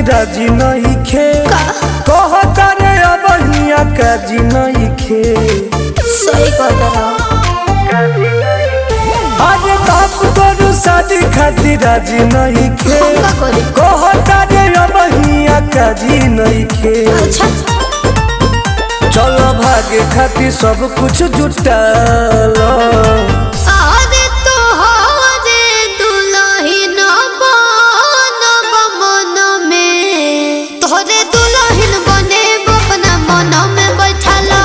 खातिर राजी नहीं खे कहता रे अब हिया काजी नहीं खे सही कहता अरे बाप करू शादी खातिर राजी नहीं खे हम का करी कहता रे अब हिया काजी नहीं खे अच्छा चलो भागे खातिर सब कुछ जुटालो आरे तो हारे दुल्हन बनब मन में तोहरे दुल्हन बने अपना मन में बैठला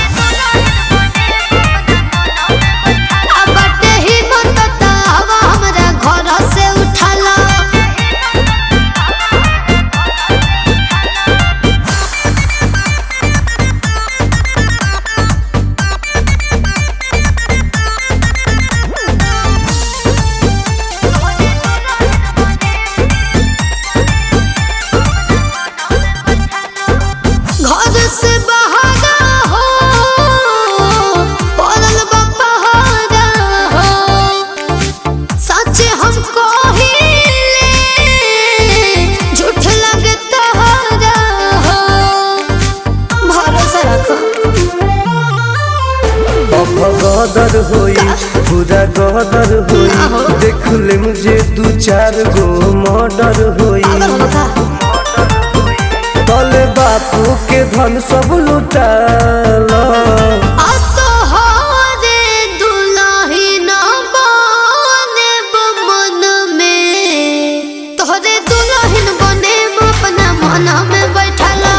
आ बाटे ही मत हवा हमरा घर से उठाला घर से बहारा हो पड़ल बा पहाड़ा हो सच हम कहिले झूठ लगे तहरा हो भरोसा रखो अब गदर होई पूरा गदर ना हो। होई देख ले मुझे दू चार गो मर्डर होई अगर हम था तले बापू के धन सब लुटालो आ तो हारे दुल्हन बने मन में तोहरे दुल्हन बने अपना मन में बैठला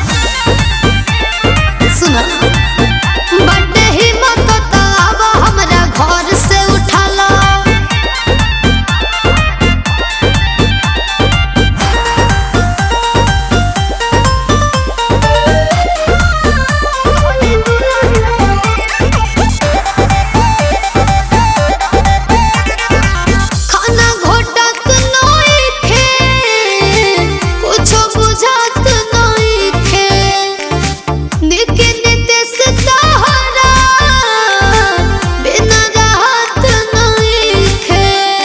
सुना बड्डे हिम्मत तब हमरा घर से उठाला खाना घोटत नइखे कुछो बुझात नइखे निके नितेश तहरा बिना राहत नइखे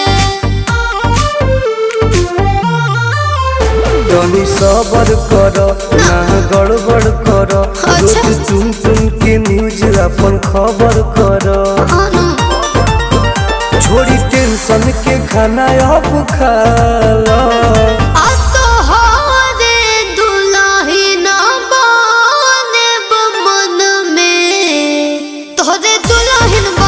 तनी सबर कर ना गड़बड़ कर अच्छा। रोज तुम तुम के न्यूज अपन खबर कर अनु छोड़ी टेंशन के खाना अब खा लो आ तो हारे दुल्हन बने मन में तोहरे दुल्हन